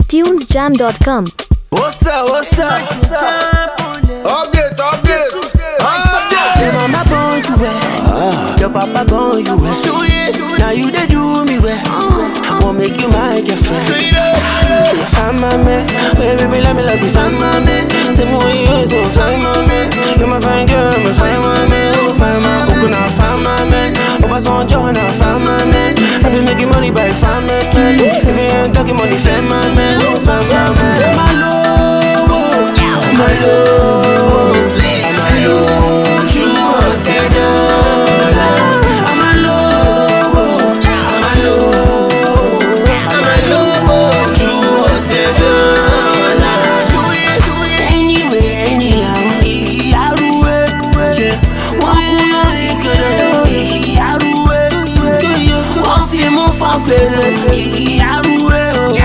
tunesjam.com. What's that? What's that? Update, update, Your update. mama born you well, your papa born you well. Now you they do me well. Won't make you my girlfriend. Find my man, baby, baby, let me love you. Find my man, tell me what you is, so find my man. You're my fine girl, me find my man. Oh, find my book, now find my man. Oh, pass on John, now find my man. I be making money by find my man. If you ain't talking money, find my man. Oh, find my man. My love, oh, my love, my love, true hearted dollar. I'm a love, oh, I'm a love, I'm a love, oh, true hearted dollar. Anyway, anyhow, igi aruwe, je, wọ́n kú lórí kere, igi aruwe, wọ́n fi mú fan fèrè, igi aruwe,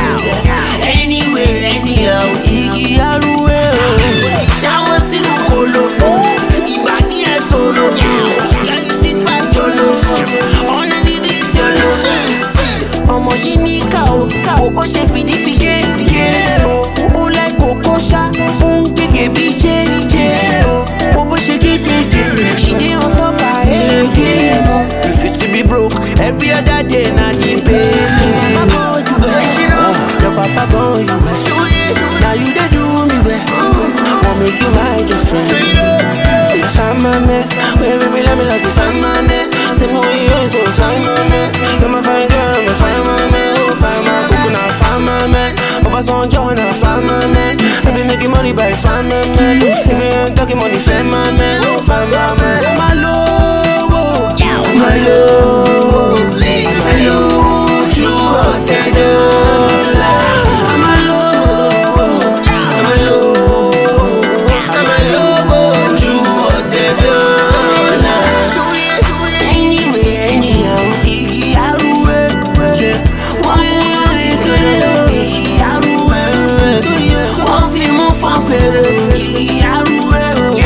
anyway, anyhow, igi aruwe, ṣáwọ́ sínú kolo, ìbàdí ẹ̀ sọ̀rọ̀, kẹ́yìn sí pàjọ́lọ́, ọ̀nà dídí ìṣẹ̀lẹ̀ ọmọ yìí ní ká o o bó ṣe fìdí fi gé gé o ó lẹ́gbọ̀ọ́ kó ṣá ó ń gègé bí jẹ́ jẹ́ o o bó ṣe gé gègé she dey on top her head game o. refuse to be broke every other day na the pay. mama born you well your papa born you well na you dey do me well wan make you my girlfriend. You find my man, wait, baby, let me love you, find my man. Tell me what you is, so find my man. You're my fine girl, me find my man. Oh, find my book, now find my man. Papa son John, now find my man. I be making money by find my man. If you ain't talking money, find my man. Oh, find my man. My love, oh, my love, my love, true hearted dollar. I'm a love, oh, I'm a love, I'm a love, oh, true hearted dollar. Anyway, anyhow, igi aruwe, je, wọ́n mú lórí kéré, igi aruwe, wọ́n fi mú fan fèrè, igi aruwe,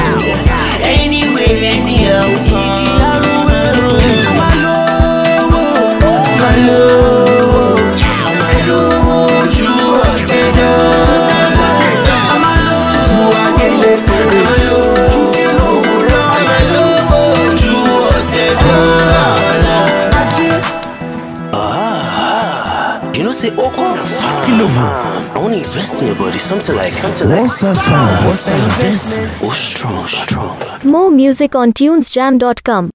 anyway, anyhow, igi aruwe. I'm a lowo, I'm a lowo, I'm a lowo, true hearted dollar. I'm a lowo, true agele, I'm a lowo, true Tinubu lọ, I'm a lowo, true hearted dollar. You know, say Oko na farm. I want to invest in your body, something like, something like. What's that farm? What's that investment? Oh, strong, strong. More music on tunesjam.com.